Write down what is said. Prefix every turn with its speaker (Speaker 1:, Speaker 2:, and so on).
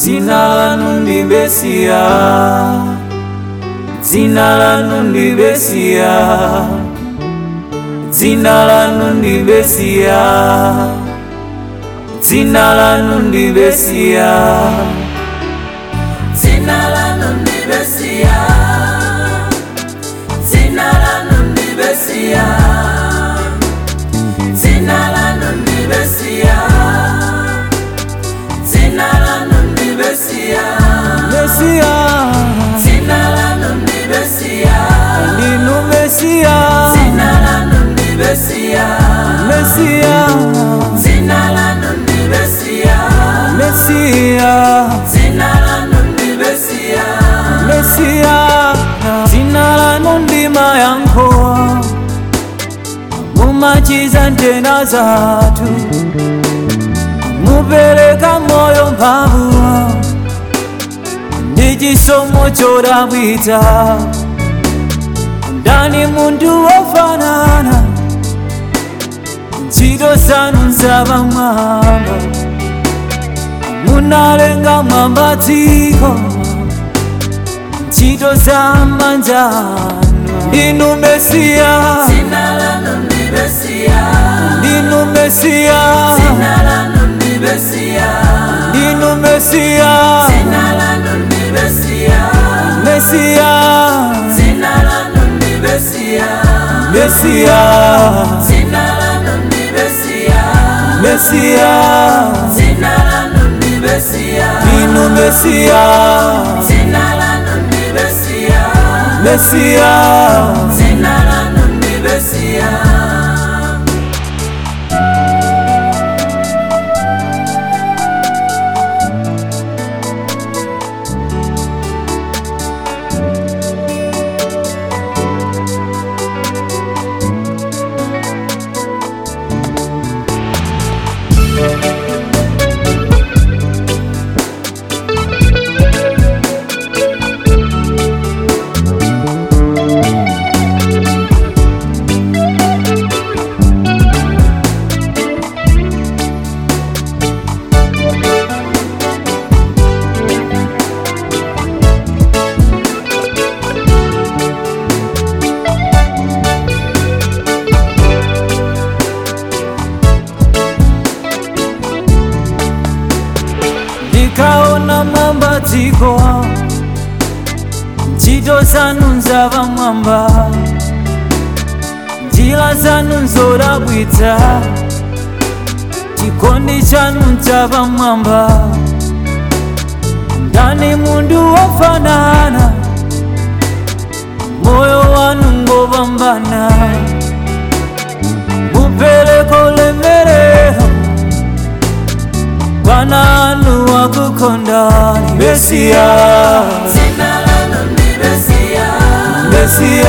Speaker 1: dzina lanu ndi Mesiya dzina lanu ndi Mesiya dzina lanu ndi Mesiya dzina lanu ndi Mesiya
Speaker 2: Dzina lanu ndi Mesiya Dzina lanu ndi Mesiya Dzina lanu ndi Mesiya Dzina lanu ndi Mesiya
Speaker 1: Mesiya
Speaker 2: Dzina lanu ndi Mesiya
Speaker 1: ndinu Mesiya
Speaker 2: Dzina lanu ndi Mesiya
Speaker 1: Mesiya
Speaker 2: Dzina lanu ndi Mesiya
Speaker 1: Mesiya
Speaker 2: Dzina lanu ndi Mesiya
Speaker 1: Mesiya dzina lanu ndi mayankho mumachiza ntenda zathu mupereka moyo mphamvu ndi chisomo chodabwitsa ndani munthu wofanana ntchito zanu zapamwamba munalenga mwamba dziko ntchito za manja anu ndinu Mesiya
Speaker 2: Dzina lanu ndi Mesiya
Speaker 1: ndinu Mesiya
Speaker 2: Dzina lanu ndi Mesiya
Speaker 1: ndinu Mesiya
Speaker 2: Dzina lanu ndi Mesiya
Speaker 1: Mesiya
Speaker 2: Dzina lanu ndi Mesiya
Speaker 1: Mesiya
Speaker 2: Dzina lanu ndi Mesiya
Speaker 1: Mesiya
Speaker 2: Dzina lanu ndi Mesiya
Speaker 1: ndinu Mesiya
Speaker 2: Dzina lanu ndi Mesiya
Speaker 1: Mesiya
Speaker 2: Dzina lanu ndi Mesiya
Speaker 1: ndikaona mwamba dziko ntchito zanu zapamwamba njira zanu nzodabwitsa chikondi chanu chapamwamba ndani munthu wofanana moyo wanu ngopambana mupereka ulemerero Bwana anu wakukondani Mesiya
Speaker 2: Dzina lanu ndi Mesiya
Speaker 1: Mesiya